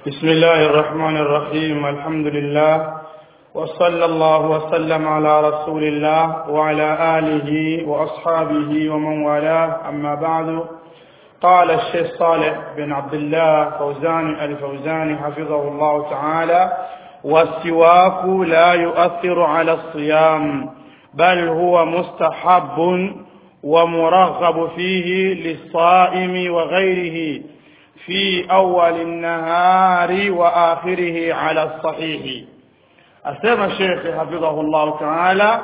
بسم الله الرحمن الرحيم الحمد لله وصلى الله وسلم على رسول الله وعلى آله وأصحابه ومن والاه أما بعد قال الشيخ صالح بن عبد الله فوزان الفوزاني حفظه الله تعالى والسواك لا يؤثر على الصيام بل هو مستحب ومرغب فيه للصائم وغيره في أول النهار وآخره على الصحيح أسمى الشيخ حفظه الله تعالى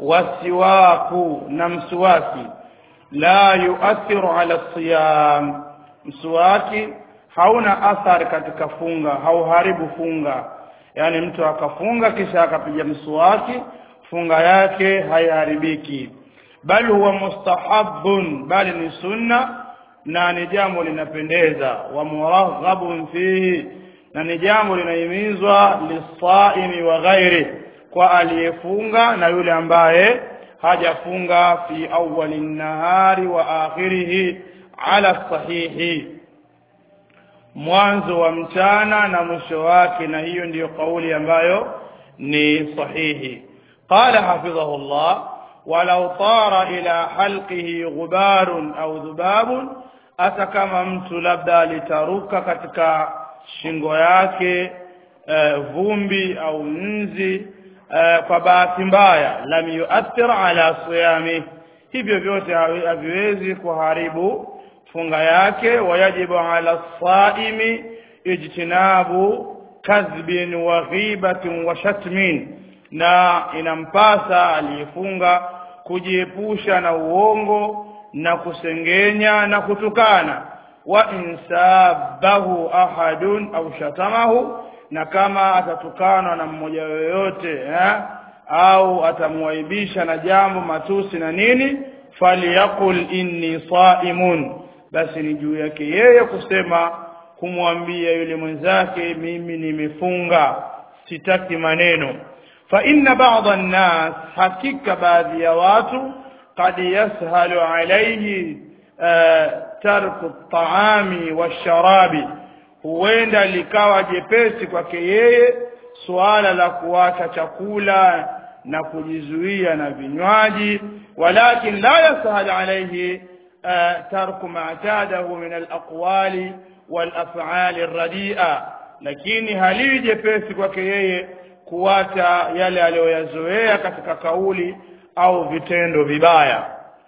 والسواك نمسواكي لا يؤثر على الصيام mswaki hauna athari katika funga hauharibu funga yaani mtu akafunga kisha akapiga mswaki funga yake haiharibiki bali huwa mustahabun bali ni sunna na ni jambo linapendeza wa muraghabun fihi na ni jambo linahimizwa lisaimi wa ghairi kwa aliyefunga na yule ambaye hajafunga fi awali nahari wa akhirihi ala sahihi mwanzo wa mchana na mwisho wake na hiyo ndiyo kauli ambayo ni sahihi qala hafidhahullah walau tara ila halqihi ghubarun au dhubabun hata kama mtu labda alitaruka katika shingo yake uh, vumbi au nzi uh, kwa bahati mbaya lam yuathir ala siyami hivyo vyote haviwezi kuharibu funga yake wayajibu ala saimi ijtinabu kadhbin wa ghibatin wa shatmin na inampasa aliyefunga kujiepusha na uongo na kusengenya na kutukana wa insabahu ahadun au shatamahu na kama atatukanwa na mmoja yoyote eh, au atamwaibisha na jambo matusi na nini falyaqul inni saimun basi ni juu yake yeye kusema kumwambia yule mwenzake mimi nimefunga sitaki maneno fa inna ba'dha an-nas hakika baadhi ya watu قد يسهل عليه ترك الطعام والشراب huenda likawa jepesi kwake yeye suala la kuacha chakula na kujizuia na vinywaji walakin la yasahal alayhi tarku ma atadahu min alaqwali walaf'ali arradia lakini haliwi jepesi kwake yeye kuacha yale aliyoyazoea katika kauli au vitendo vibaya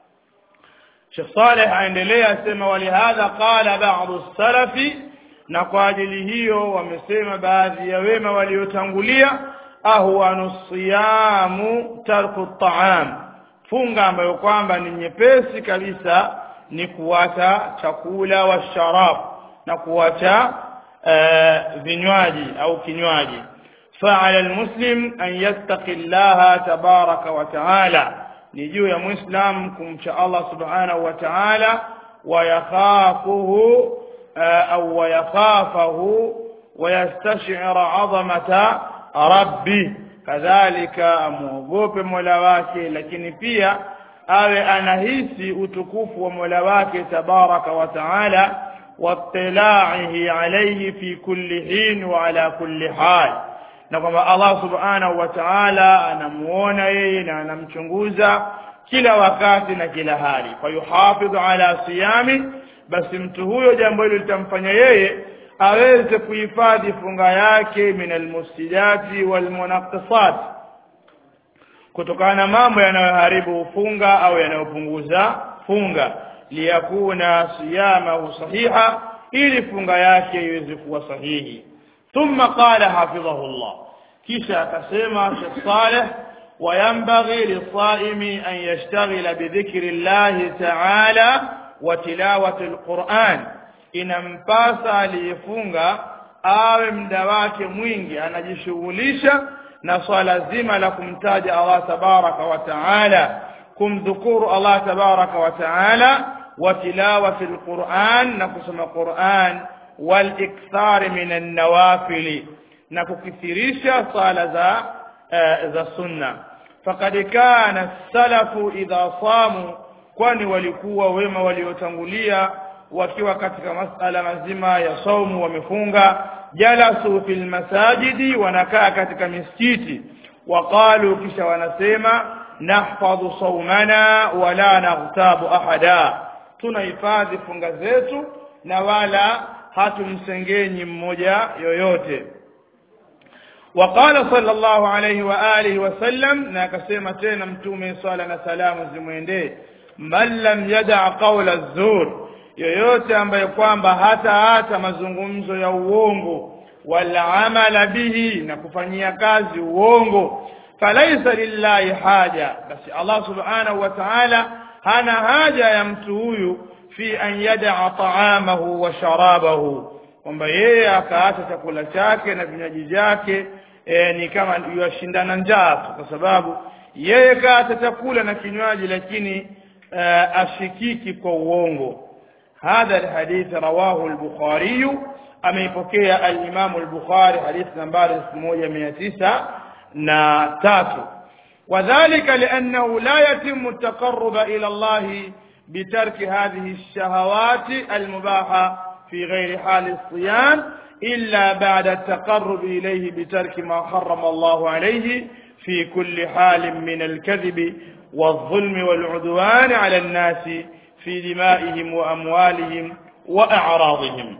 Sheikh Saleh aendelea asema walihadha qala ba'd salafi na kwa ajili hiyo wamesema baadhi ya wema waliotangulia ahwanu siyamu tarku ta'am funga ambayo kwamba ni nyepesi kabisa ni kuacha chakula wa sharab na kuacha uh, vinywaji au kinywaji فعلى المسلم أن يتقي الله تبارك وتعالى نجو يا مسلم كم شاء الله سبحانه وتعالى ويخافه أو ويخافه ويستشعر عظمة ربه كذلك amwogope mola wake lakini pia awe anahisi utukufu wa mola wake tabaraka wa taala watilaihi alayhi fi kulli hin wa ala kulli hal na kwamba Allah subhanahu wa ta'ala anamuona yeye na anamchunguza kila wakati na kila hali kwa hiyo hafidh ala siyami basi mtu huyo jambo hilo litamfanya yeye aweze kuhifadhi funga yake min almufsidati walmunaqqisat kutokana na mambo yanayoharibu funga au yanayopunguza funga liyakuna siyamahu sahiha ili funga yake iweze kuwa sahihi ثم قال حفظه الله كيشا كسيما شيخ صالح وينبغي للصائم أن يشتغل بذكر الله تعالى وتلاوة القرآن inampasa aliyefunga awe mda wake mwingi anajishughulisha na swala zima la kumtaja Allah tabaraka wa taala kumdhukuru Allah tabaraka wa taala wa tilawati alquran na kusoma Qur'an والاكثار من النوافل na kukithirisha sala za uh, za sunna faqad kana salafu idha samu kwani walikuwa wema waliotangulia wakiwa katika masala mazima ya saumu wamefunga jalasu fil masajidi wanakaa katika misikiti waqalu kisha wanasema nahfadhu saumana wala naghtabu ahada tunahifadhi funga zetu na wala hatumsengenyi mmoja yoyote وقال صلى الله عليه وآله وسلم na akasema tena mtume swala na salamu zimwendee man lam yada qawla zur yoyote ambaye kwamba hata hata mazungumzo ya uongo wala amala bihi na kufanyia kazi uongo falaisa lillahi haja basi Allah subhanahu wa ta'ala hana haja ya mtu huyu fi an yada ta'amahu wa sharabahu kwamba yeye akaacha chakula chake na vinywaji vyake e, ni kama yashindana njaa tu kwa sababu yeye kaacha chakula na kinywaji lakini e, ashikiki kwa uongo هذا الحديث رواه البخاري ameipokea al-Imam al-Bukhari hadith nambari 1903 وذلك لأنه لا يتم التقرب إلى الله بترك هذه الشهوات المباحة في غير حال الصيام إلا بعد التقرب إليه بترك ما حرم الله عليه في كل حال من الكذب والظلم والعدوان على الناس في دمائهم وأموالهم وأعراضهم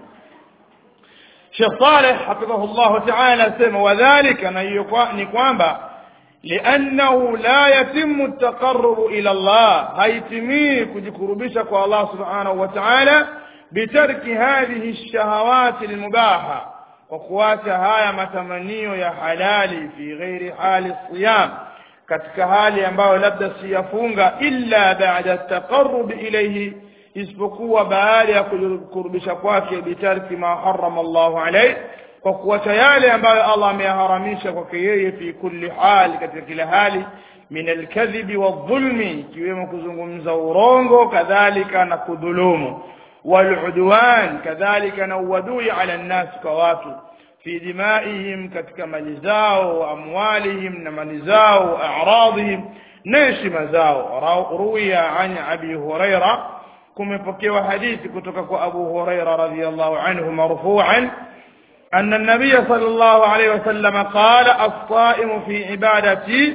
شيخ صالح حفظه الله تعالى سمى وذلك نكوانبا لأنه لا يتم التقرب إلى الله هيتمي كجكربشك الله سبحانه وتعالى بترك هذه الشهوات المباحة وقوات هاي متمنيو يا حلالي في غير حال الصيام katika hali ambayo labda siyafunga illa baada taqarrub ilayhi isipokuwa baada ya kukurubisha kwake bitarki ma harrama Allah alayhi kwa kuacha yale ambayo Allah ameyaharamisha kwake yeye fi kulli hali katika kila hali min alkadhibi wadhulmi ikiwemo kuzungumza urongo kadhalika na kudhulumu waludwan kadhalika na uadui ala nnas kwa watu في دمائهم katika mali zao wa amwalihim na mali zao wa a'radihim na heshima zao ruwiya an abi huraira kumepokewa hadithi kutoka kwa abu huraira radhiyallahu anhu marfu'an أن النبي صلى الله عليه وسلم قال الصائم في عبادتي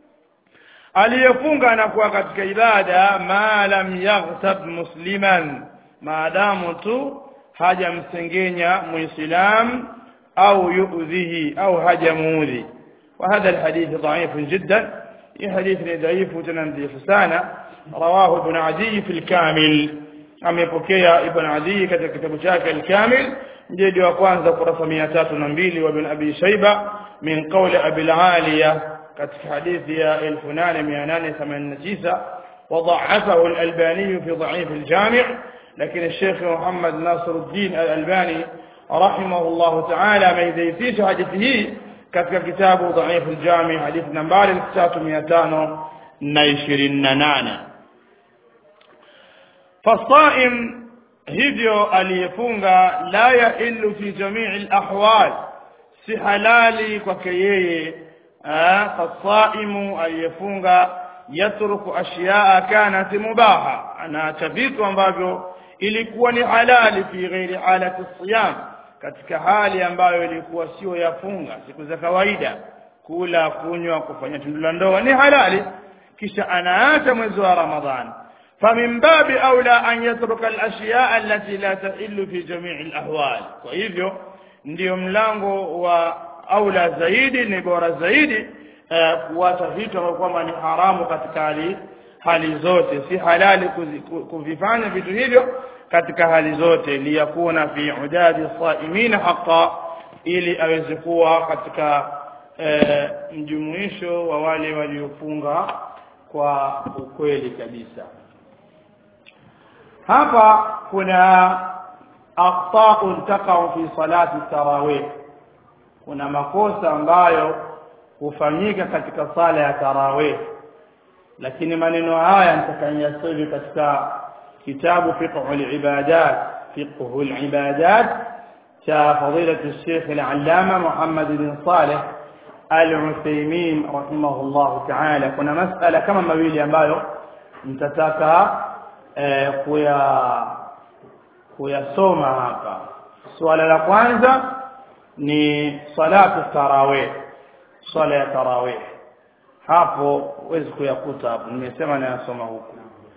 aliyefunga anakuwa katika ibada ma lam yaghtab musliman maadamu tu hajamsengenya muislam أو يؤذيه أو هجموذي وهذا الحديث ضعيف جدا في حديث ضعيف تنمذي فسانة رواه ابن عدي في الكامل أم يبكي ابن عدي كتاب شاك الكامل جيد وقوانزا قرص مئتات نبيل وابن أبي شيبة من قول أبي العالية كتاب حديث يا الفنان ميانان ثمن نسيسة وضعفه الألباني في ضعيف الجامع لكن الشيخ محمد ناصر الدين الألباني رحمه الله تعالى ameidhihirisha hadithi hii katika kitabu dhaifu aljami hadithi nambari 3528 fasaim hivyo aliyefunga la yahillu fi jamii alahwal si halali kwake yeye fasaimu aliyefunga yatruku ashyaa kanat mubaha anaacha vitu ambavyo ilikuwa ni halali fi ghairi halati siyam katika hali ambayo ilikuwa sio yafunga siku za kawaida kula kunywa kufanya tendo la ndoa ni halali kisha anaacha mwezi wa ramadhan famin babi aula an yatruka al-ashya allati la tahillu fi jami' al-ahwal kwa hivyo ndiyo mlango wa aula zaidi ni bora zaidi kuacha vitu ambavyo kwamba ni haramu katika hali hali zote si halali kuvifanya vitu hivyo katika hali zote liyakuna fi udadi saimina haqa ili aweze kuwa katika e, mjumuisho wa wale waliofunga kwa ukweli kabisa hapa kuna aqta'un taqa'u fi salati tarawih kuna makosa ambayo hufanyika katika sala ya tarawih lakini maneno haya nitakayasoma katika kitabu fiqh al-ibadat fiqh al-ibadat cha fadilatu الشيخ العلامة محمد بن صالح al-Uthaymeen rahimahullah ta'ala kuna masala kama mawili ambayo mtataka eh, kuya kuyasoma hapa suala la kwanza ni salatu tarawih swala ya tarawih hapo huwezi kuyakuta hapo nimesema nayasoma huku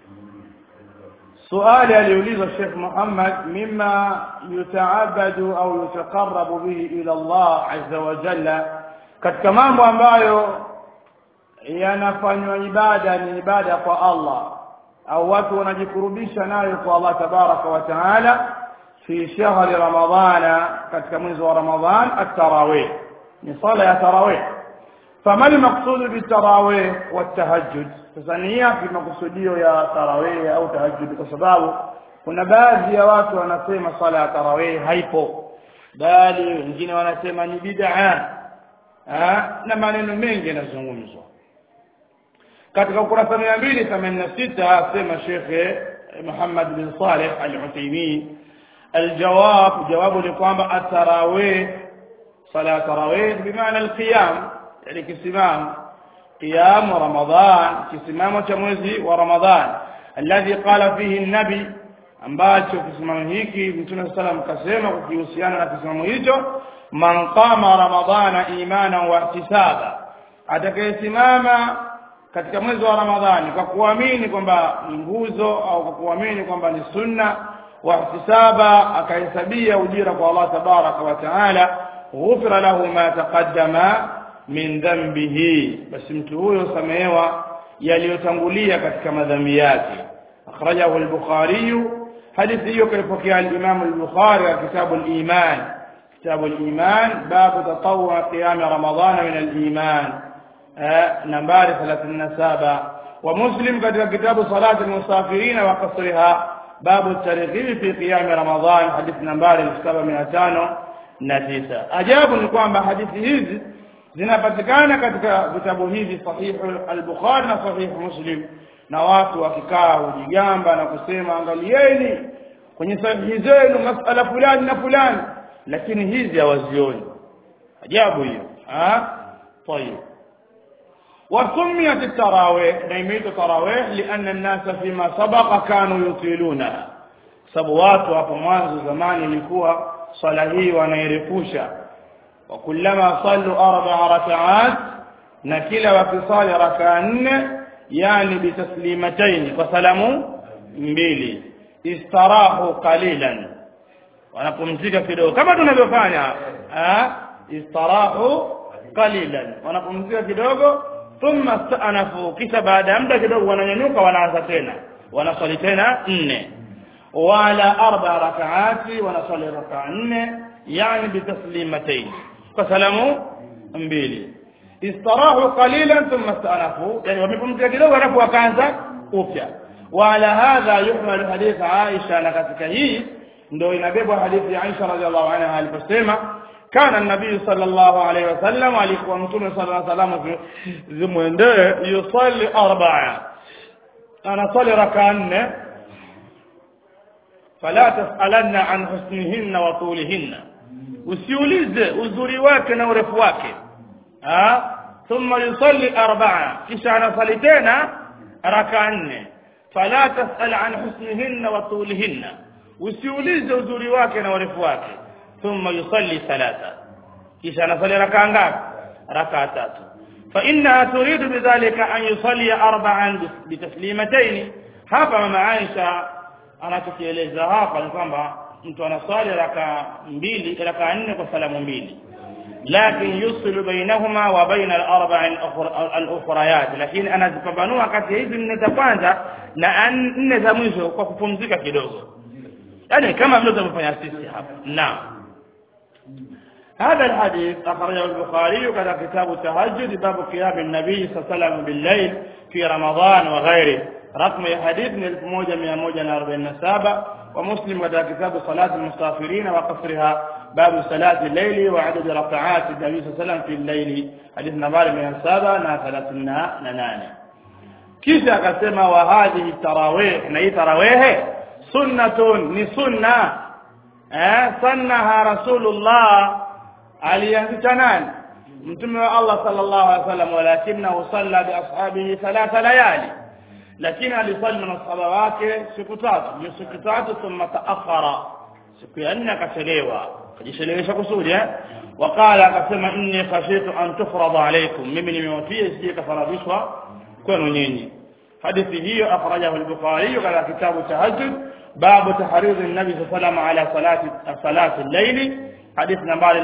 suali aliulizwa Sheikh Muhammad mima yutaabadu au yutaqarrabu bihi ila Allah azza wa jalla katika mambo ambayo yanafanywa ibada ni ibada kwa Allah au watu wanajikurubisha nayo kwa Allah tabaraka wa taala fi shahri ramadhana katika mwezi wa ramadhan at-tarawih ni sala ya tarawih فما المقصود بالتراويح والتهجد sasa ni yapi makusudio ya tarawih au tahajjud kwa sababu kuna baadhi ya watu wanasema sala ya tarawih haipo bali wengine wanasema ni bid'a na maneno mengi yanazungumzwa katika ukurasa 286 asema Sheikh Muhammad bin Saleh Al-Uthaymeen الجواب جوابه لكم التراويح صلاه التراويح بمعنى القيام يعني كسمام قيام رمضان كسمام mwezi wa Ramadhan الذي قال فيه النبي ambacho kisimamo hiki Mtume sallam kasema kuhusiana na kisimamo hicho man qama ramadhana imana wa ihtisaba atakayesimama katika mwezi wa Ramadhani kwa kuamini kwamba ni nguzo au kwa kuamini kwamba ni sunna wa ihtisaba akahesabia ujira kwa Allah tabaraka wa taala ghufira lahu ma taqaddama min dhanbihi basi mtu huyo samehewa yaliyotangulia katika madhambi yake akhrajahu al-bukhari hadithi hiyo kaipokea al-imam al-bukhari katika kitabu al-iman kitabu al-iman babu tatawwu qiyam ramadan min al-iman nambari 37 wa muslim katika kitabu salat al-musafirin wa qasriha babu at-targhib fi qiyam ramadan hadithi nambari 7509 ajabu ni kwamba hadithi hizi zinapatikana katika vitabu hivi sahihu al-Bukhari na sahihu Muslim na watu wakikaa hujigamba na kusema angalieni kwenye sahihi zenu masala fulani na fulani lakini hizi hawazioni ajabu hiyo ah طيب وسميت التراويح نيميت التراويح لأن الناس فيما سبق كانوا يطيلونها sababu watu hapo mwanzo zamani ilikuwa swala hii wanairefusha وكلما صلوا أربع ركعات نكلا وفصال ركعان يعني بتسليمتين فسلموا mbili istarahu qalilan wanapumzika kidogo kama tunavyofanya istarahu qalilan wanapumzika kidogo thumma stanafu kisha baada ya muda kidogo wananyanyuka wanaanza tena wanaswali tena nne wala arba rakaati wanaswali rakaa nne yani bitaslimatayn فسلموا mbili istarahu qalilan thumma stanafu yani wamepumzika kidogo alafu wakaanza upya wala hadha yuhmal hadith Aisha na katika hii ndio inabebwa hadithi ya Aisha radhiallahu anha aliposema kana nabii sallallahu alaihi wasallam alikuwa mtume sallallahu alaihi wasallam zimwendee yusalli arba'a anasali raka nne fala tasalanna an husnihinna wa tulihinna usiulize uzuri wake na urefu wake ah thumma yusalli arba'a kisha anasali tena raka nne fala tasal an husnihinna wa tulihinna usiulize uzuri wake na urefu wake thumma yusalli thalatha kisha anasali raka ngapi raka tatu fa innaha turidu bidhalika an yusalli arba'an bitaslimatayn hapa mama Aisha anachokieleza hapa ni kwamba mtu anaswali raka mbili raka nne kwa salamu mbili lakin yusilu bainahuma wa baina al-arba'in al-ukhrayat lakini anazipambanua kati ya hizi nne za kwanza na nne za mwisho kwa kupumzika kidogo yani kama vile tunavyofanya sisi hapa naam هذا الحديث أخرجه البخاري كذا كتاب التهجد باب قيام النبي صلى الله عليه وسلم بالليل في رمضان وغيره رقم الحديث من 1147 ومسلم كذا كتاب صلاة المسافرين وقصرها باب صلاة الليل وعدد ركعات النبي صلى الله عليه وسلم في الليل حديث نمبر 738 kisha akasema wa hadhihi tarawih na hii tarawih sunnatun ni sunna eh sannaha rasulullah alianzisha nani mtume wa Allah sallallahu alaihi wasallam walakinahu salla bi ashabihi thalatha layali lakini alisali na masahaba wake siku tatu hiyo siku tatu thumma taakhara siku ya nne akachelewa akajichelewesha kusudi eh wakala akasema inni khashitu an tufrada alaykum mimi nimewafia isije kafaradhishwa kwenu nyinyi hadithi hiyo akhrajahu al-bukhari katika kitabu tahajjud babu tahridhi an-nabi sallallahu alayhi ala salati salati al-layl hadith nambari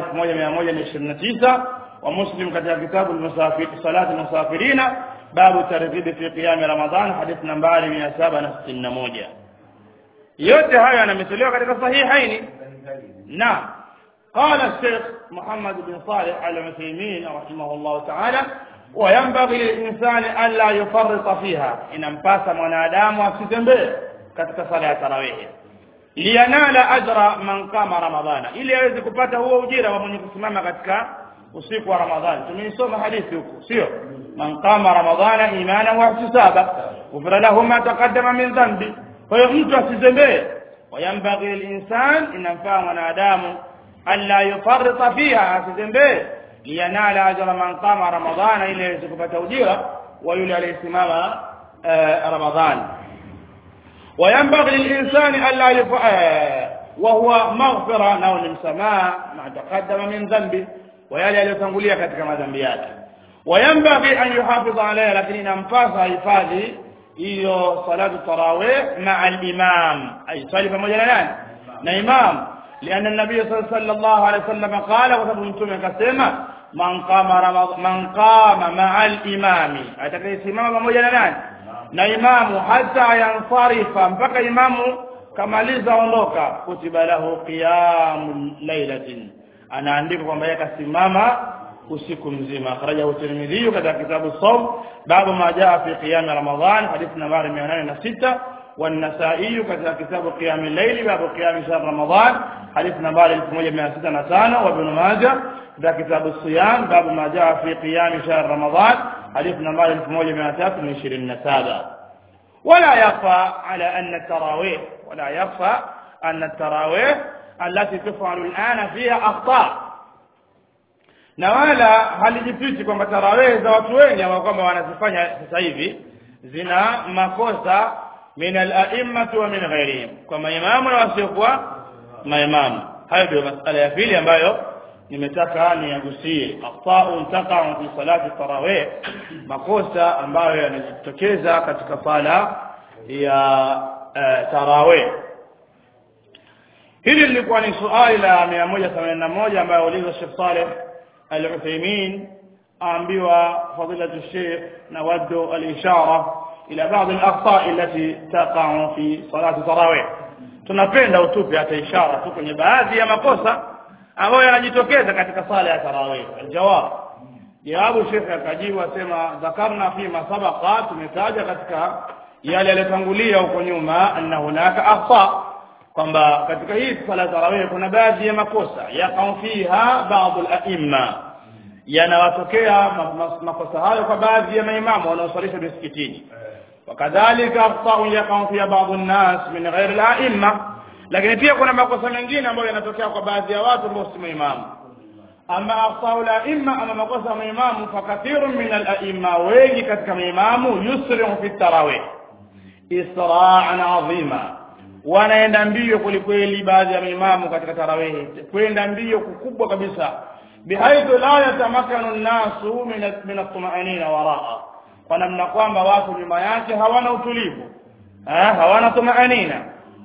1129 wa muslim katika kitabu al-musafir salati al-musafirina babu targhib fi qiyam ramadan hadith nambari 761 yote haya yanametolewa katika sahihaini na قال الشيخ محمد بن صالح العثيمين رحمه الله تعالى وينبغي للإنسان ألا يفرط فيها إن مباس منادام وسيزنبه katika sala ya tarawih liyanala ajra man qama ramadhana ili aweze kupata huo ujira wa mwenye kusimama katika usiku wa ramadhani tumeisoma hadithi huko sio man qama ramadhana imana wa ihtisaba ghufira lahu ma taqaddama min dhanbi kwa hiyo mtu asizembee wayambaghi lilinsan inamfaa mwanadamu alla yufarrita fiha asizembee liyanala ajra man qama ramadhana ili aweze kupata ujira wa yule aliyesimama ramadhani وينبغي للإنسان ألا يف... وهو مغفرة نون المسماء ما تقدم من ذنبه ويلي aliyotangulia katika madhambi yake وينبغي أن يحافظ عليها lakini inampasa hifadhi hiyo salatu tarawih مع الإمام أي صلي pamoja na nani na imam لأن النبي صلى الله عليه وسلم قال وسبب mtume akasema man qama ramadhan man qama ma'a al-imam atakayesimama pamoja na nani na imamu hata yansarifa mpaka imamu kamaliza ondoka kutiba lahu qiyamul lailatin anaandika kwamba yeye kasimama usiku mzima akhrajahu tirmidhi katika kitabu sawm babu ma jaa fi qiyam ramadan hadith nambari 806 والنسائي كتاب كتاب قيام الليل باب قيام شهر رمضان حديث نمبر 1605 وابن ماجه كتاب كتاب الصيام باب ما جاء في قيام شهر رمضان حديث نمبر 1327 ولا يخفى على أن التراويح ولا يخفى أن التراويح التي تفعل الآن فيها أخطاء na wala halijipiti kwamba tarawehe za watu wengi ambao kwamba wanazifanya sasa hivi zina makosa min al-a'immati wa min ghairihim kwa maimamu na wasiokuwa maimamu hayo ndio masala ya pili ambayo nimetaka niagusie aqta'un taqa'u fi salati tarawih makosa ambayo yanajitokeza katika sala ya uh, tarawih hili lilikuwa ni swali la 181 ambayo uliza Sheikh Saleh Al-Uthaymeen aambiwa fadilatu Sheikh nawaddu al-ishara ila baadhi al-akhta' allati taqa'u fi salati tarawih tunapenda utupe hata ishara tu kwenye baadhi ya makosa ambayo yanajitokeza katika sala ya tarawih aljawab jawabu shekhe akajibu asema dhakarna fi masabaqa tumetaja katika yale yaliyotangulia huko nyuma anna hunaka akhta kwamba katika hii sala ya tarawih kuna baadhi ya makosa yaqau fiha baadhi al-a'imma yanawatokea makosa hayo kwa baadhi ya maimamu wanaosalisha misikitini wakadhalika akhta yaqau fiha baadhi an-nas min ghairi al-a'imma lakini pia kuna makosa mengine ambayo yanatokea kwa baadhi ya watu ambao si maimamu ama akhtaul aimma ama makosa ya maimamu fakathirun min al-aimma wengi katika maimamu yusri'u fi tarawih isra'an azima wanaenda mbio kwelikweli baadhi ya maimamu katika tarawih kwenda mbio kukubwa kabisa bihaithu la yatamakanu an-nasu min at-tuma'anina waraa kwa namna kwamba watu nyuma yake hawana utulivu hawana tumaanina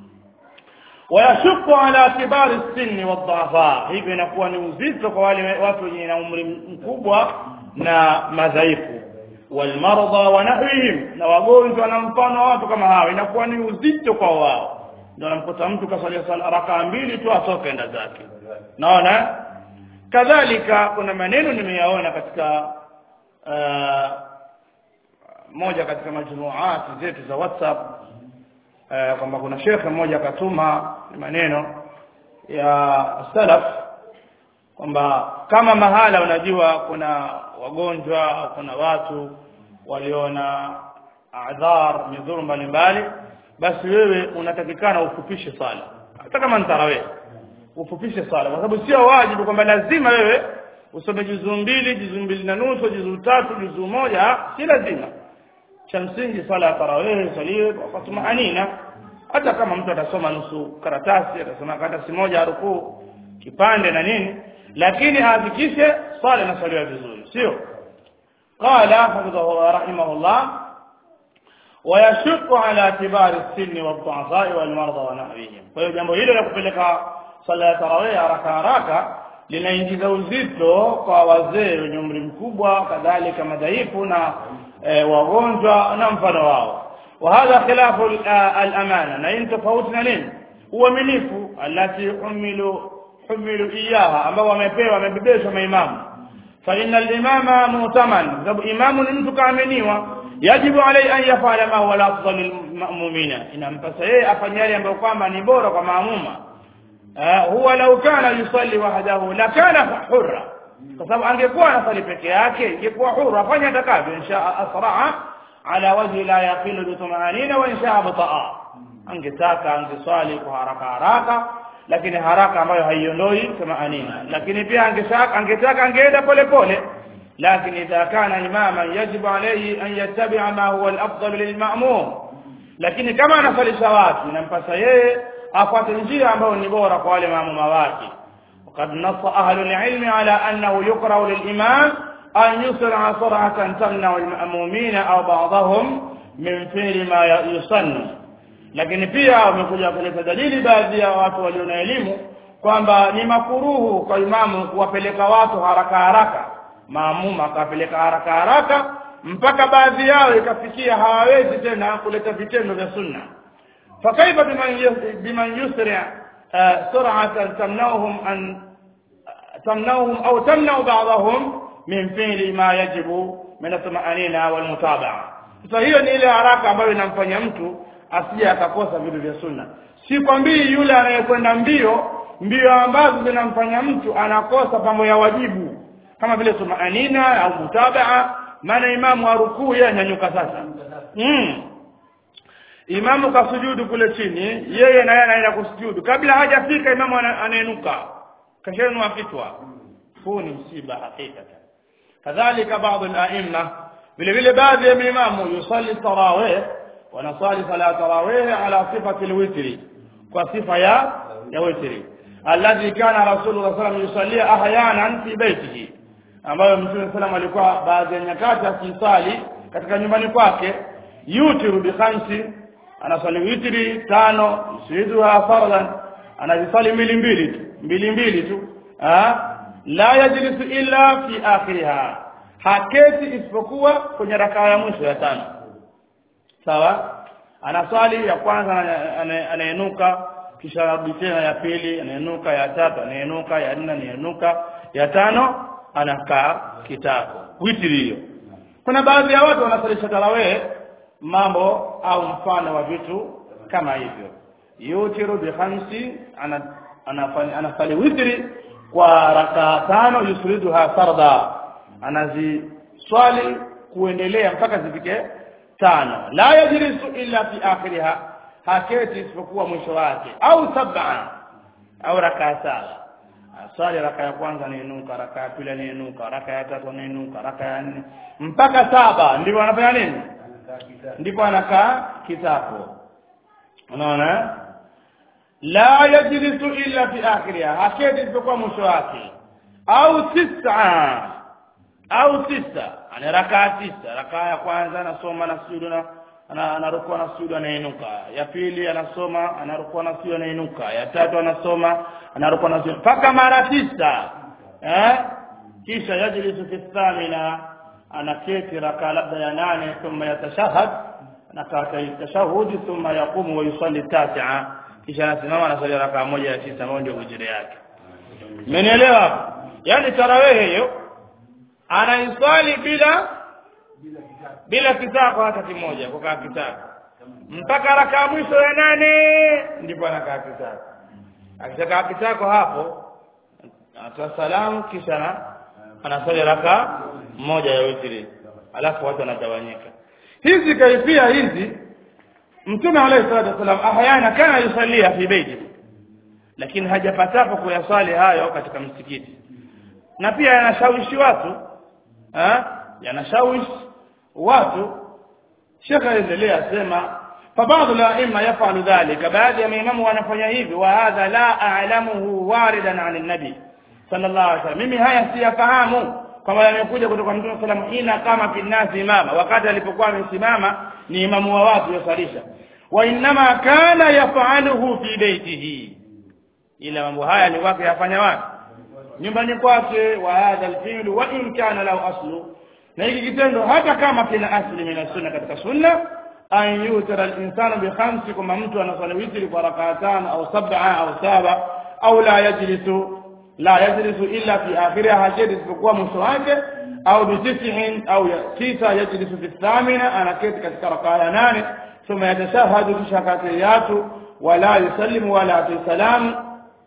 ويشق على كبار السن والضعفاء hivyo inakuwa ni uzito kwa wale watu wenye na umri mkubwa na madhaifu walmarda wa nahwihim na wagonjwa na mfano watu kama hao inakuwa ni uzito kwa wao ndio namkuta mtu kasalia sala rakaa mbili tu atoke enda zake naona kadhalika kuna maneno nimeyaona katika uh, moja katika majmuati zetu za WhatsApp uh, kwamba kuna shekhe mmoja akatuma maneno ya salaf kwamba kama mahala unajua kuna wagonjwa au kuna watu waliona adhar midhuru mbalimbali basi wewe unatakikana ufupishe sala hata kama ni tarawih ufupishe sala kwa sababu sio wajibu kwamba lazima wewe usome juzuu mbili juzuu mbili na nusu juzuu tatu juzuu moja si lazima cha msingi swala ya tarawih swaliwe kwa tumaanina hata kama mtu atasoma nusu karatasi atasoma karatasi moja rukuu kipande na nini lakini ahakikishe swala inaswaliwa vizuri sio qala hafidhahu rahimahullah ويشق على كبار السن والضعفاء والمرضى ونحوهم kwa hiyo jambo hilo la kupeleka sala ya tarawih haraka haraka linaingiza uzito kwa wazee wenye umri mkubwa kadhalika madhaifu na e, wagonjwa na mfano wao وهذا خلاف الامانه na hii tofauti na nini uaminifu alati humilu humilu iyaha ambao wamepewa wamebebeshwa maimamu fa inna al-imama mu'taman sababu imamu ni mtu kaaminiwa yajibu alayhi an yafala ma huwa afdal lilmu'minina inampasa yeye afanye yale ambayo kwamba ni bora kwa maamuma huwa law kana yusalli wahdahu la kana hurra kwa sababu angekuwa anasali peke yake ingekuwa huru afanye atakavyo insha asraa ala wajhi la yaqilu bi tumanina wa insha bataa angetaka angeswali kwa haraka haraka lakini haraka ambayo haiondoi tumanina lakini pia angetaka angetaka angeenda pole pole لكن إذا كان إماما يجب عليه أن يتبع ما هو الأفضل للمأموم lakini kama anasalisha watu inampasa yeye afuate njia ambayo ni bora kwa wale maamuma wake وقد نص أهل العلم على أنه يقرأ للإمام أن يسرع سرعة تمنع المأمومين أو بعضهم من فعل ما يسن lakini pia wamekuja kuleta dalili baadhi ya watu walio na elimu kwamba ni makuruhu kwa imamu kuwapeleka watu haraka haraka maamuma akapeleka haraka haraka mpaka baadhi yao ikafikia hawawezi tena kuleta vitendo vya sunna fakaifa biman biman yusri sur'atan tamnauhum an tamnauhum au tamnau ba'dahum min fi'li ma yajibu min at-tuma'anina wal mutaba'a sasa hiyo ni ile haraka ambayo inamfanya mtu asije akakosa vitu vya sunna si kwambii yule anayekwenda mbio mbio ambazo zinamfanya mtu anakosa mambo ya wajibu kama vile tumaanina au mutabaa maana imamu arukuu yeye anyanyuka sasa mm. imamu kasujudu kule chini yeye naye anaenda kusujudu kabla hajafika imamu anainuka kashanua kichwa huu ni msiba hakikatan kadhalika baadhi al-a'imma vile vile baadhi ya imamu yusalli tarawih wanasali sala tarawih ala sifati al-witri kwa sifa ya ya witri alladhi kana rasulullah sallallahu alayhi wasallam yusalli ahyanan fi baytihi ambayo mtume sallam alikuwa baadhi ya nyakati akisali katika nyumbani kwake yutiru bi khamsi anasali witri tano yusiduha fardan anazisali mbili mbili tu mbili mbili tu ah la yajlisu illa fi akhiriha haketi isipokuwa kwenye rakaa ya mwisho ya tano sawa anaswali ya kwanza anainuka kisha arudi tena ya pili anainuka ya tatu anainuka ya nne anainuka ya tano anakaa kitako witri hiyo kuna baadhi ya watu wanasalisha tarawih mambo au mfano wa vitu kama hivyo yutiru bi khamsi ana anafanya witri kwa rakaa tano yusriduha farda anaziswali kuendelea mpaka zifike tano la yajlisu illa fi akhiriha haketi isipokuwa mwisho wake au sab'a au rakaa saba swali raka ya kwanza anainuka raka ya pili anainuka raka ya tatu anainuka raka ya nne mpaka saba ndipo anafanya nini ndipo anakaa kitako unaona la yajlisu illa fi akhiriha haketi isipokuwa mwisho wake au tisa au tisa ana raka tisa raka ya kwanza anasoma na sujudu na anarukua na sujudu anainuka ya pili anasoma anarukua na sujudu anainuka ya tatu anasoma anarukua na sujudu mpaka mara tisa eh kisha yajlisu fi thamina anaketi raka labda ya nane thumma yatashahad anakaa tashahudi thumma yaqumu wa yusalli tasi'a kisha anasimama anasali raka moja ya tisa ambayo ndio ujira yake mmenielewa yani tarawehe hiyo anaiswali bila bila kitako hata kimoja kukaa kitako mpaka raka mwisho ya nane ndipo anakaa kitako akishakaa kitako hapo anatoa salamu kisha na anasali raka moja ya witri alafu watu wanatawanyika hizi kaifia hizi mtume alayhi salatu wasallam ahyana kana yusallia fi baiti lakini hajapatapo kuyaswali hayo katika msikiti na pia yanashawishi watu eh yanashawishi watu shekhe aendelea sema فبعض الائمه يفعل ذلك baadhi ya maimamu wanafanya hivi wa hadha la a'lamuhu waridan 'an an-nabi sallallahu alaihi wasallam mimi haya siyafahamu kama yamekuja kutoka mtume sallam ina kama kinasi imama wakati alipokuwa amesimama ni imamu wa watu yosalisha wa inma kana yaf'aluhu fi baitihi ila mambo haya ni wake yafanya wapi nyumbani kwake wa hadha al-fi'l wa in kana lahu aslu na hiki kitendo hata kama kina asli min sunna katika sunna an yutara al-insanu bi khamsi kama mtu anasali witri kwa rak'atan au sab'a au saba au la yajlisu la yajlisu illa fi akhiriha hajedi isipokuwa mwisho wake au bi tis'in au tisa yajlisu fi thamina anaketi katika rak'a ya nane thumma yatashahadu kisha katiyatu wala yusallimu wala tusalamu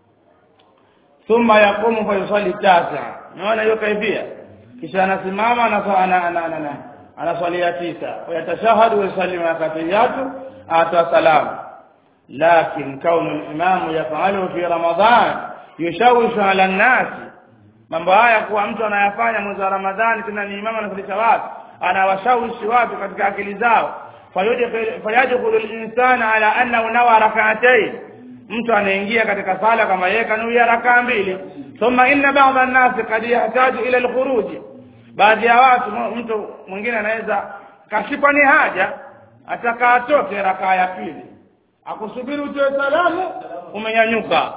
thumma yaqumu fa yusalli tasi'a unaona hiyo kaifia kisha anasimama ana anaswalia tisa wayatashahadu wayusallimu rakatiyatu ata salam lakin kaunu al-imam yafalu fi ramadan yushawishu ala an-nas mambo haya kuwa mtu anayafanya mwezi wa ramadhani tena ni imamu anafundisha watu anawashawishi watu katika akili zao fayadkhulu al-insana ala annahu nawa rak'atayn mtu anaingia katika sala kama yeye kanuia rakaa mbili thumma inna ba'dha an-nas qad yahtaju ila al-khuruj baadhi ya watu mtu mwingine anaweza kashikwa ni haja ataka atoke rakaa ya pili akusubiri utoe salamu umenyanyuka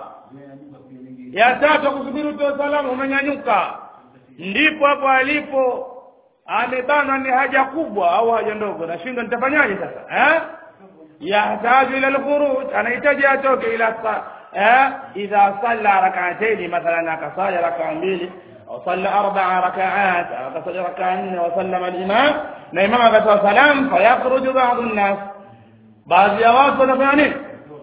ya tatu akusubiri utoe salamu umenyanyuka ndipo hapo alipo amebanwa ni haja kubwa au haja ndogo nashindwa nitafanyaje sasa eh yahtaju ila al-khuruj anahitaji atoke ila eh idha salla rak'atayn mathalan akasali rak'a mbili au salla arba'a rak'at akasali rak'a nne wa sallama al-imam na imam akatoa salam fayakhruju ba'dhu an-nas baadhi ya watu wanafanya nini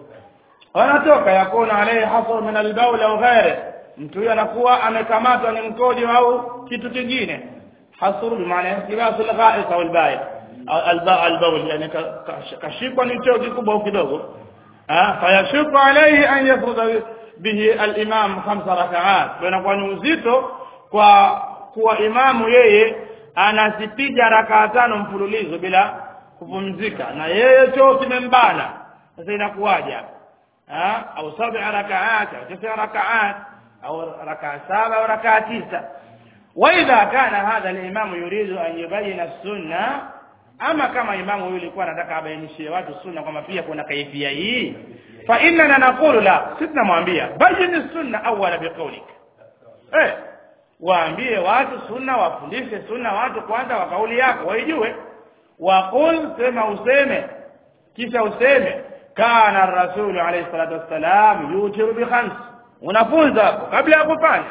wanatoka yakuna alayhi hasr min al-bawl au ghairi mtu huyo anakuwa amekamatwa ni mkojo au kitu kingine hasr bimaana ihtibasu al-gha'it au al-ba'i al-bawl yani kashikwa ni choo kikubwa au kidogo ah fayashuku alayhi an yafruda bihi al-imam khamsa rak'at inakuwa ni uzito kwa kuwa imamu yeye anazipiga rakaa tano mfululizo bila kupumzika na yeye choo kimembana sasa inakuwaje ah au sab'a rak'at au tisa rak'at au rakaa saba au rakaa tisa واذا كان هذا الامام يريد ان يبين السنه ama kama imamu huyu alikuwa anataka abainishie watu sunna kwamba pia kuna kaifia hii fa inna naqulu la sisi tunamwambia bayin sunna awala biqaulik eh waambie watu sunna wafundishe sunna watu kwanza kwa kauli yako waijue waqul sema useme kisha useme kana rasul alayhi salatu wassalam yutiru bi khams unafunza kabla ya kufanya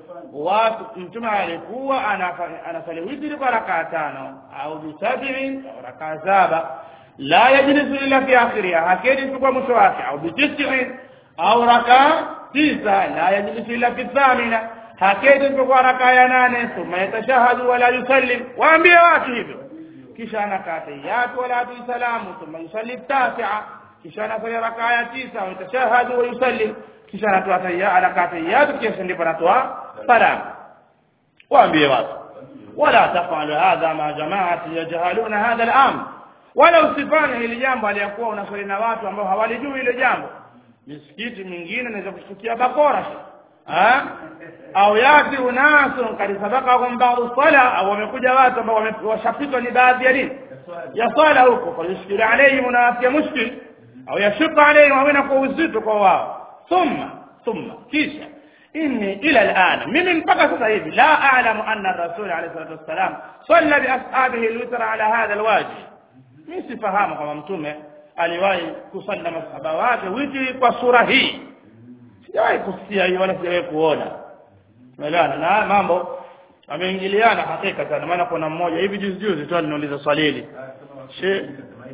watu mtume alikuwa anasali witri kwa rakaa tano au bisab'in au rakaa saba la yajlisu illa fi akhiriha hakedi kwa mwisho wake au bitis'in au rakaa tisa la yajlisu illa fi thamina hakedi kwa rakaa ya nane thumma yatashahadu wala yusallim waambie watu hivyo kisha anakaa tahiyatu wala atu salamu thumma yusalli tasi'a kisha anafanya rakaa ya tisa wa yatashahadu wa yusallim kisha anatoa tahiyatu anakaa tahiyatu kisha ndipo anatoa salam waambie watu wala tafalu hadha ma jamaati yajhaluna hadha al-amr wala usifanye hili jambo aliyakuwa unaswali na watu ambao hawalijui ile jambo misikiti mingine inaweza kushtukia bakora ha au yati unasun kad sabaqahum ba'd sala au wamekuja watu ambao washapitwa ni baadhi ya nini ya swala huko kwa yushkil alayhim unawatia mushkil au yashuka alayhim au inakuwa uzito kwa wao thumma thumma kisha inni ila al'an mimi mpaka sasa hivi la a'lamu anna ar-rasul alayhi salatu wassalam salla bi ashabihi al-witr ala hadha al-wajh mimi sifahamu kama mtume aliwahi kusali na masahaba wake witri kwa sura hii sijawahi kusikia hiyo wala sijawahi kuona umeelewana na mambo ameingiliana hakika sana maana kuna mmoja hivi juzi juzi tu aliniuliza swali hili she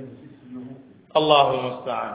Allahu musta'an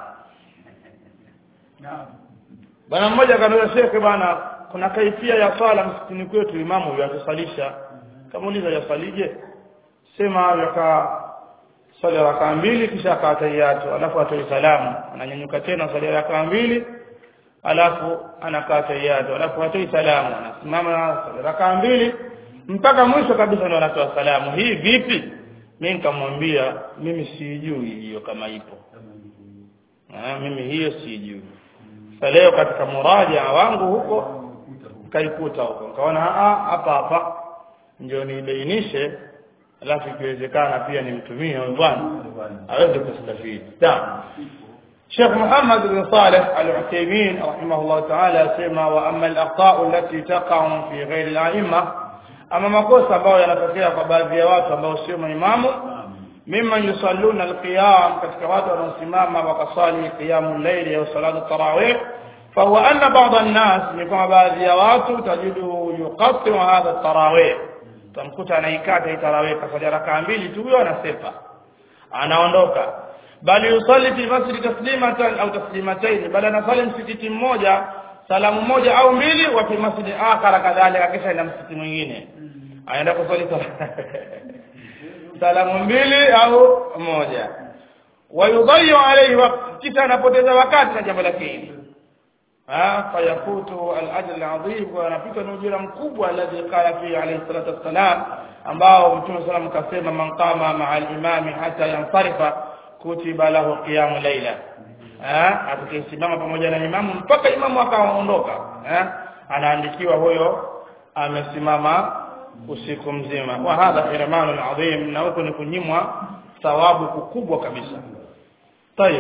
bwana mmoja akaniuliza shekhe bwana kuna kaifia ya swala msikitini kwetu imamu huyo atusalisha kamuuliza yasalije sema yaka swali rakaa mbili kisha akatayatu alafu atoe salamu ananyanyuka tena swali rakaa mbili alafu anakaa tayatu alafu atoi salamu anasimama swali rakaa mbili mpaka mwisho kabisa ndio anatoa salamu hii vipi mimi nikamwambia mimi sijui hiyo kama ipo ah mimi hiyo sijui sasa leo katika muraja wangu huko kaikuta huko nikaona ah hapa hapa ndio nibainishe alafu ikiwezekana pia nimtumie huyo bwana aweze kustafidi sawa شيخ محمد بن صالح العثيمين رحمه الله تعالى سمى وأما الأخطاء التي تقع في غير الأئمة أما makosa ambayo yanatokea kwa baadhi ya watu ambao sio maimamu mimman yusalluna alqiyam katika watu wanaosimama wakasali qiyamul layli au salatu tarawih فهو أن بعض الناس يكون baadhi ya watu tajidu yuqatti hadha tarawih tamkuta anaikata hii tarawih kafanya rakaa mbili tu huyo anasepa anaondoka bali yusalli fi masjid taslimatan au taslimatayn bali anasali msikiti mmoja salamu moja au mbili wa fi masjid akhara kadhalika kisha ina msikiti mwingine aenda kusali salamu mbili au moja wayudhayu alayhi waqt kisha anapoteza wakati na jambo la pili fayafutu al-ajr al-adhim wa anapita na ujira mkubwa alladhi qala fi alayhi salatu wassalam ambao mtume sallam kasema man qama ma'a al-imami hatta yansarifa kutiba lahu qiyamu layla eh atakayesimama pamoja na imamu mpaka imamu akaondoka eh anaandikiwa huyo amesimama usiku mzima wa hadha irmanun adhim na huko ni kunyimwa thawabu kubwa kabisa tayeb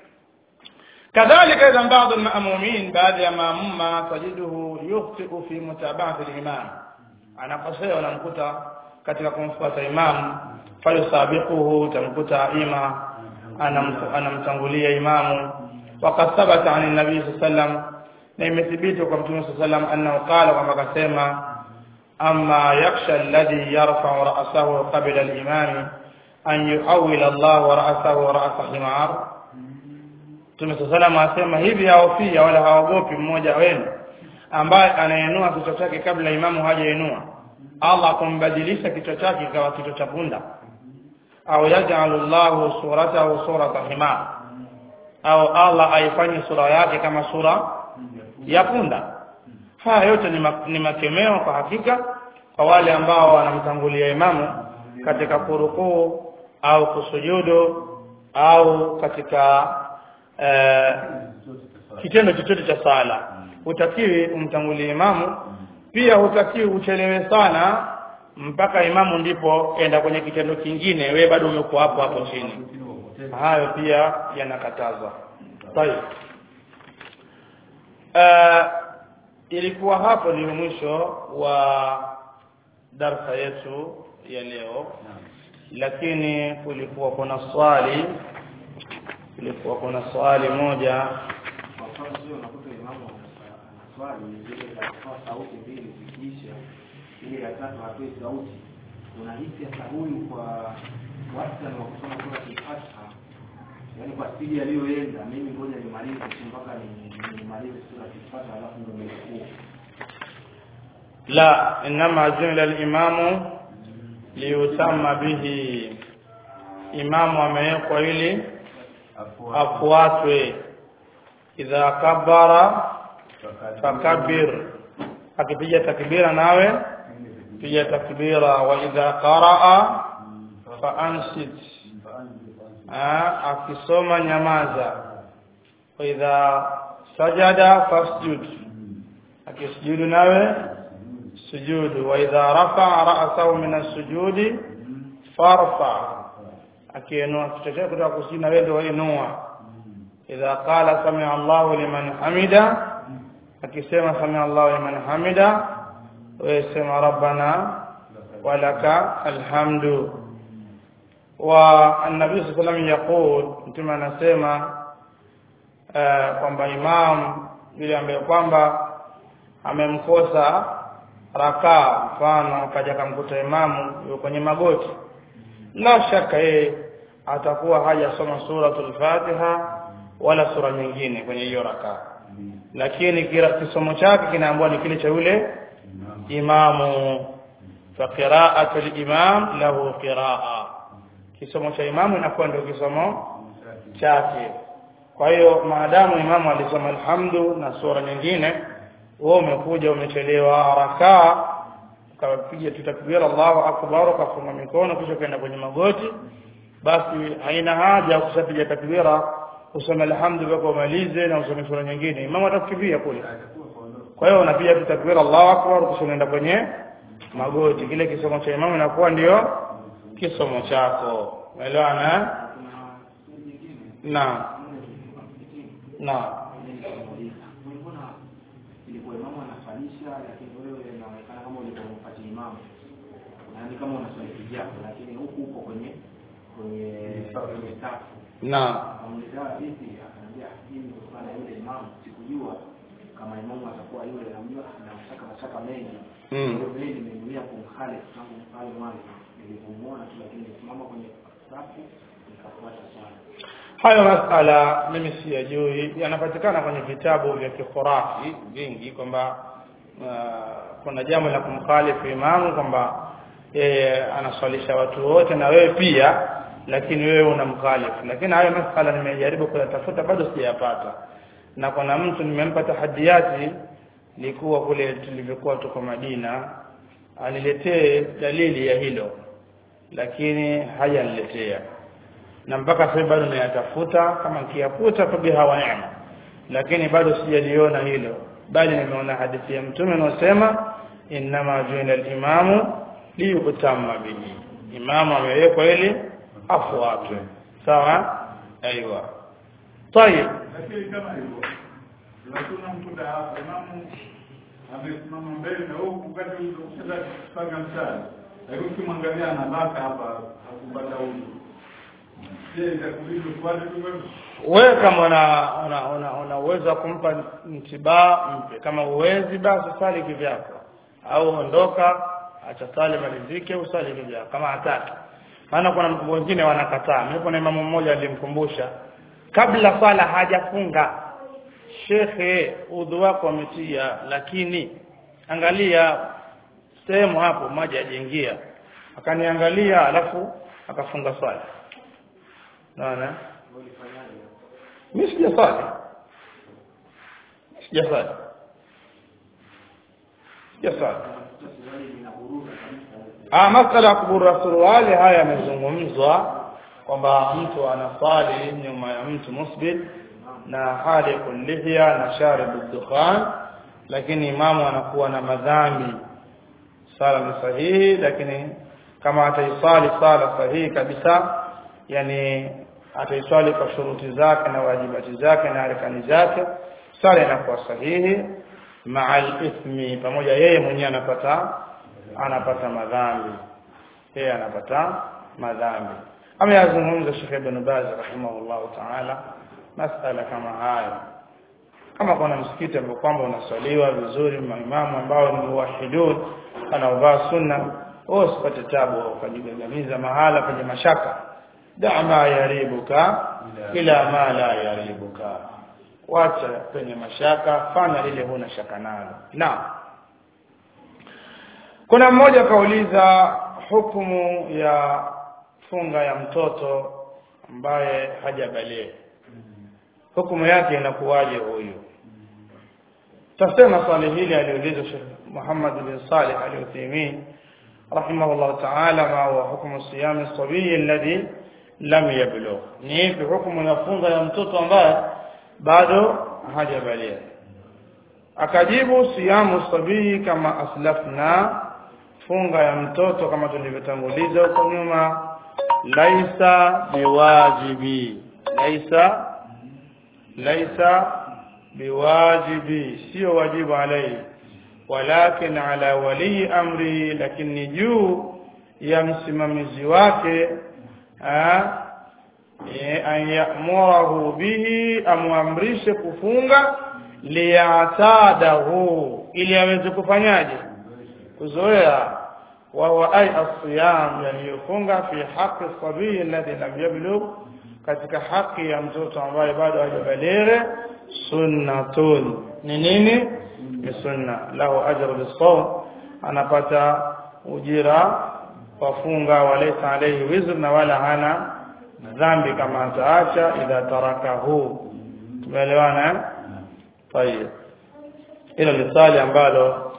كذلك إذا بعض المأمومين بعد مأموما تجده يخطئ في متابعة الإمام أنا قصير ونمكتا katika kumfuata imamu fayusabiquhu tamkuta ima anamtangulia imamu waqad thabata an nabii sallam na imethibiti kwa mtume sallam annahu qala kwamba akasema amma yakhsha alladhi yarfa'u ra'sahu qabla al-imam an yuhawwila Allah ra'sahu ra'sa himar Mtume sallam asema hivi haofia wala haogopi mmoja wenu ambaye anainua kichwa chake kabla imamu hajainua Allah kumbadilisha kichwa chake kikawa kichwa cha punda au yaj'alu Allahu suratahu surata himar au Allah aifanye sura yake kama sura ya punda haya yote ni, ma, ni makemeo kwa hakika kwa wale ambao wanamtangulia imamu katika kurukuu au kusujudu au katika eh, kitendo chochote cha sala hutakiwi umtangulie imamu pia hutakiwi uchelewe sana mpaka imamu ndipo enda kwenye kitendo kingine wewe bado umekuwa hapo hapo chini hayo pia yanakatazwa tayeb uh, ilikuwa hapo ni mwisho wa darsa yetu ya leo lakini kulikuwa kuna swali kulikuwa kuna swali moja swali zile za kutoa sauti mbili zikiisha ile ya tatu hatoi sauti unahisi hata huyu kwa wastani wa kusoma sura Al-Fatiha yaani kwa spidi aliyoenda mimi ngoja nimalize tu mpaka ni- nimalize sura Al-Fatiha alafu ndio nirukuu la inama jumla al-imamu liyutamma bihi imamu amewekwa ili afuatwe idha kabara fakabir akipiga takbira nawe piga takbira wa idha qaraa fa ansit Ah, akisoma nyamaza wa idha sajada fasjud akisujudu nawe sujudu wa idha rafa'a ra'sahu min as-sujudi farfa akiinua kichwa chake kutoka kusini na wewe ndio inua idha qala sami'a Allahu liman hamida akisema sami'a Allahu liman hamida wewe sema rabbana walaka alhamdu wa an-nabii sallallahu alayhi wasallam yaqul mtume anasema eh, kwamba imam yule ambaye kwamba amemkosa rakaa mfano akaja akamkuta imamu yuko kwenye magoti la shaka yeye atakuwa hajasoma suratul Fatiha wala sura nyingine kwenye hiyo rakaa lakini kila kisomo chake kinaambiwa ni kile cha yule imamu fa qira'atul imam lahu qira'a kisomo cha imamu inakuwa ndio kisomo chake kwa hiyo maadamu imamu alisoma alhamdu na sura nyingine wewe umekuja umechelewa rakaa ukapiga tu takbira Allahu akbar ukafunga mikono kisha kwenda kwenye magoti basi haina haja ya kushapiga takbira usome alhamdulillah kwa umalize na usome sura nyingine imamu atakukimbia kule kwa hiyo unapiga tu takbira Allahu akbar kisha unaenda kwenye magoti kile kisomo cha imamu inakuwa ndio kisomo chako umeelewana eh? kuna swali jingine naam naam mbona ilikuwa imamu anafalisha lakini wewe inaonekana kama ulikuwa umpati imamu yaani kama unaswali kijako lakini huku uko kwenye kwenye kwenye safu naam amuliza vipi akaniambia mimi kutokana na yule imamu sikujua kama imamu atakuwa yule namjua na mashaka mashaka mengi Mm. Kwa hiyo mimi nimenuia kumkhali tangu pale mwanzo nilipomuona tu lakini nisimama kwenye safu nikafuata swala hayo masala mimi siyajui yanapatikana kwenye vitabu vya kikhurafi vingi kwamba uh, kuna jambo la kumkhalifu imamu kwamba yeye anaswalisha watu wote na wewe pia lakini wewe unamkhalifu lakini hayo masala nimejaribu kuyatafuta bado sijayapata na kuna mtu nimempa tahadiyati likuwa kule tulivyokuwa tuko Madina aniletee dalili ya hilo lakini hajaniletea na mpaka sasa bado nayatafuta kama nikiyafuta fabiha wa neema lakini bado sijaliona hilo bali nimeona hadithi ya mtume inayosema innama juila al-imamu liyutamma bihi imamu amewekwa ili afuatwe sawa aiywa طيب lakini kama hivyo lakini mkuta hapa imamu amesimama mbele na huku kati ukisha kupanga mstari lakini ukimwangalia anabaka hapa hakupata huyu je itakubidi ufuate tu wewe wewe kama una una, una, una uwezo wa kumpa mtibaa mpe kama uwezi basi sali kivyako au ondoka acha sali malizike usali kivyako kama hataki maana kuna wengine wanakataa mimi kuna imamu mmoja alimkumbusha kabla sala hajafunga shekhe udhu wako ametia lakini angalia sehemu hapo maji hajaingia akaniangalia alafu akafunga swala naona ulifanyaje mimi sijasali sijasali sijasali Unakuta suruali linaburuza kabisa ah masala ya kubura suruali haya yamezungumzwa kwamba mtu anasali nyuma ya mtu musbil na hali kullihia na sharibu dukhan lakini imamu anakuwa na madhambi sala ni sahihi lakini kama ataisali sala sahihi kabisa yani ataiswali kwa shuruti zake na wajibati zake na arkani zake sala inakuwa sahihi ma'al ithmi pamoja yeye mwenyewe anapata anapata madhambi yeye anapata madhambi ameyazungumza Sheikh Ibn Baz rahimahullah ta'ala masala kama haya kama kuna msikiti ambao kwamba unaswaliwa vizuri maimamu ambao ni muwahidun wanaovaa sunna wewe usipate tabu ukajigagamiza mahala penye mashaka da ma yaribuka ila ma la yaribuka wacha penye mashaka fanya lile huna shaka nalo na kuna mmoja kauliza hukumu ya funga ya mtoto ambaye hajabalee hukumu yake inakuwaje huyu tasema swali hili aliulizwa Sheikh Muhammad bin Salih al-Uthaymeen rahimahullah ta'ala ma huwa hukmu siyam as-sabiy alladhi lam yablugh ni ipi hukumu ya funga ya mtoto ambaye bado hajabalia akajibu siyamu sabii kama aslafna funga ya mtoto kama tulivyotanguliza huko nyuma laisa biwajibi laisa laisa biwajibi sio wajibu alai walakin ala wali amri lakini juu ya msimamizi wake ha, e, an yamurahu bihi amwamrishe kufunga liyatadahu ili aweze kufanyaje kuzoea وهو أي الصيام يعني يfunga في حق الصبي الذي لم يبلغ katika haki ya mtoto ambaye bado hajabalighe sunnatun ni nini ni sunna lahu ajru bisawm anapata ujira kwa funga walaysa alayhi wizr na wala hana dhambi kama ataacha idha tarakahu tumeelewana eh tayeb hilo ni swali ambalo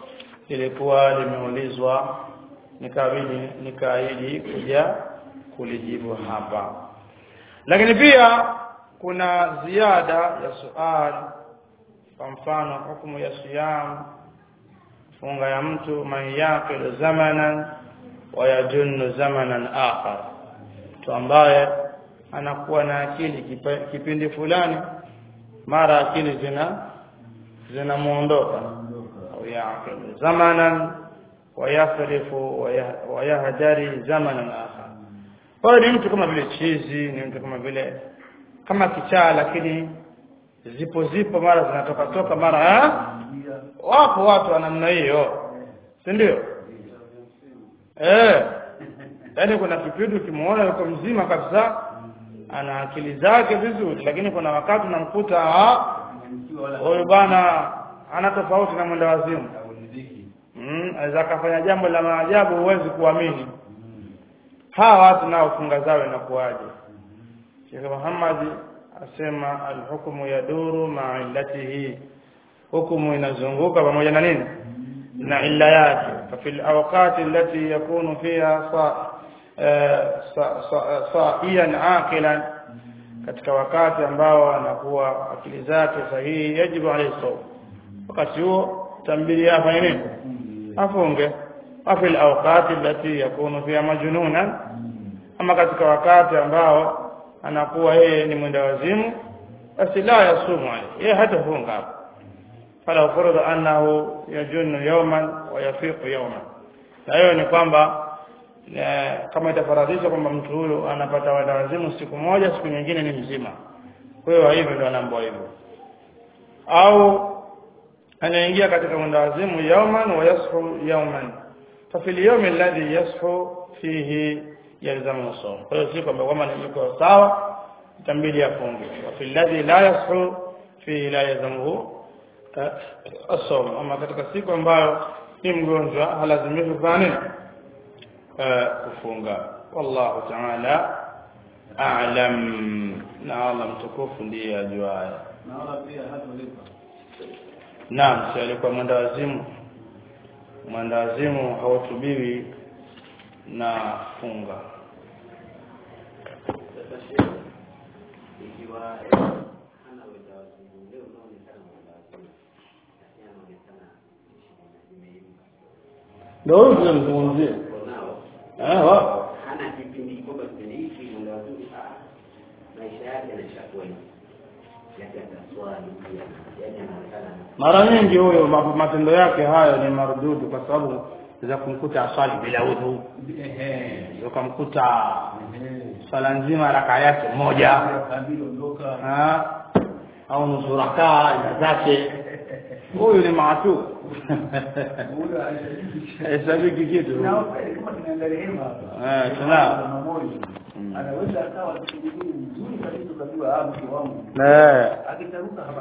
lilikuwa limeulizwa nikabidi nikaahidi kuja kulijibu hapa lakini pia kuna ziada ya suali kwa mfano hukumu ya siyam funga ya mtu man yaqilu zamanan wa yajunnu zamanan akhar mtu ambaye anakuwa na akili kipa- kipindi fulani mara akili zina zinamuondoka au yaqilu zamanan wa yasrifu wa yah- wa yahdari zamanan akhar kwa hiyo ni mtu kama vile chizi ni mtu kama vile kama kichaa lakini zipo zipo mara zinatoka toka mara ha? wapo watu wa namna hiyo si ndio eh yaani kuna kipindi ukimuona yuko mzima kabisa ana akili zake vizuri lakini kuna wakati unamkuta ah, huyu bwana ana tofauti na mwenda wazimu mm, aweza akafanya jambo la maajabu huwezi kuamini hawa watu nao funga zao inakuwaje Sheikh Muhammad asema alhukmu yaduru ma'a illatihi hukumu inazunguka pamoja na nini na illa yake fa fil awqati allati yakunu fiha sa eh, sa- sa- sa'iyan aqilan katika wakati ambao anakuwa akili zake sahihi yajibu alayhi sawm wakati huo tambili afanye nini afunge wa fil awqati allati yakunu fiha majnunan ama katika wakati ambao anakuwa yeye ni mwenda wazimu basi la yasumu alayhi yeye hatafunga hapo fala furudha annahu yajunnu yawman wa yafiqu yawman na hiyo ni kwamba eh, kama itafaradhishwa kwamba mtu huyo anapata wenda wazimu siku moja siku nyingine ni mzima kwa hiyo hivyo ndio anaambiwa hivyo au anaingia katika mwenda wazimu yawman wa yashu yawman fa fil yawm alladhi yashu fihi yalzamu sawm kwa hiyo si kwamba kama ni yuko sawa itambidi afunge wa fil ladhi la yashu fihi la yalzamuhu eh, as-sawm ama katika siku ambayo ni mgonjwa halazimishwi kufanya nini eh, kufunga wallahu ta'ala a'lam na Allah mtukufu ndiye ajuaye naona pia hatolipa Naam, si alikuwa mwenda wazimu. Mwenda wazimu hautubiwi na funga. ikiwa hana wenda wazimu leo unaonekana wenda wazimu lakini anaonekana imeibuka Ndio huyo tunamzungumzia. uko nao Eh, wapo. hana kipindi kwamba kipindi hiki mwenda wazimu ah, maisha yake yanashakuwa hivi yake ataswali pia yaani anaonekana Mara nyingi huyo ma- matendo yake hayo ni marududu kwa sababu za kumkuta aswali bila udhu. Ukamkuta swala nzima raka yake moja. Ah, au nusu rakaa ina zake. Huyu ni maatu. Hesabiki kitu. kama tunaenda rehema hapa Eh, tunao. moja anaweza akawa mzuri mzuri kabisa ukajua ah mke wangu Eh. akitaruka hapa